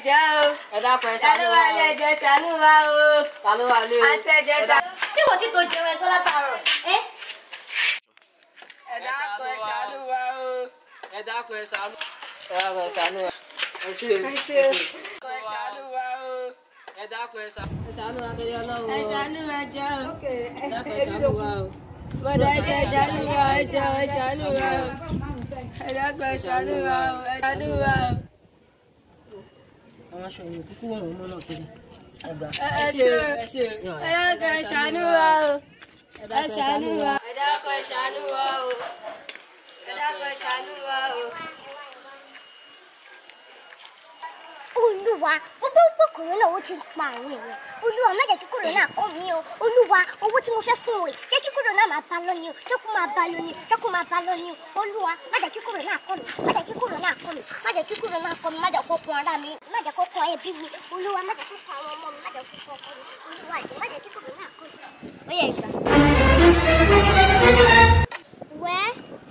ẹ̀jẹ̀ o. ẹ dákun ẹ ṣàánú wa ilé ẹ̀jẹ̀ ṣàánú wa o. ta ló wà lé o. àti ẹ̀jẹ̀ ṣàánú. ṣé wò tí tó jẹun ẹ tó látàárọ̀ ẹ ẹ dákun ẹ ṣàánú wa o. ẹ dákun ẹ ṣàánú. ẹ dákun ẹ ṣàánú wa. ẹ ṣe ẹ ṣe ẹ ṣàánú wa o. ẹ dákun ẹ ṣàánú. ẹ ṣàánú wa torí Ọlọ́run ẹ o. ṣàánú ẹ̀jẹ̀ o. ẹ dákun ẹ ṣàánú wa o. bọ́dọ̀ ẹ̀jẹ̀ ṣàánú wa ẹ̀jẹ̀ ẹ ṣàánú wa o. ẹ dákun ẹ ṣàánú wa o. ẹ ṣàánú wa o. àwọn aṣọ yìí kúkú wọn mọ náà kiri. ẹ gbà. ẹ ẹ ṣe ẹ dákun ẹ ṣàánú wa o. ẹ ṣàánú wa. ẹ dákun ẹ ṣàánú wa o. ẹ dákun ẹ ṣàánú wa o. olúwa ó bá pé kòrónà ó ti pa àwọn èèyàn olúwa má jẹ́ kí kòrónà kàn mí o olúwa owó tí mo fẹ́ fún òye jẹ́ kí kòrónà máa bá lọ ni o jẹ́ kó máa bá lọ ni o jẹ́ kó máa bá lọ ni o olúwa má jẹ́ kí kòrónà kàn mí má jẹ́ kí kòrónà kàn mí má jẹ́ kí kòrónà kàn mí má jẹ́ kó kun ara mi má jẹ́ kó kun ẹbí mi olúwa má jẹ́ kó kun àwọn ọmọ mi má jẹ́ kó kun ọkọ mi olúwa jẹ́ má jẹ́ kí kòrónà kàn mí. ó yẹ ìgbà. wẹ́ẹ́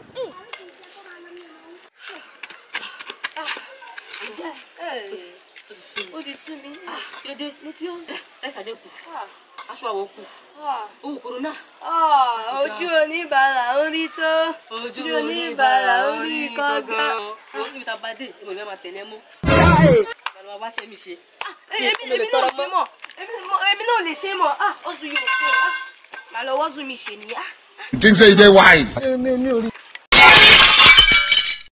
ó ti sú mi. dédé mo ti yọ ẹsẹ àjẹ kù aṣọ àwọ̀ kù owó kòrónà. Ah, ojú oníbàárà orí tó ojú oníbàárà orí kọ́gá. owó níbi tá a bá dé ìmọ̀ ìbá máa tẹ̀lé mọ́. màá wá ṣe mi ṣe. èmi èmi náà ṣe mọ̀ èmi mo- èmi náà lè ṣe mọ̀ ah ọ̀sùn yóò ṣe ah màá lọ wọ́sùn mi ṣe nìyà. You think say you dey wise? mi mi ò rí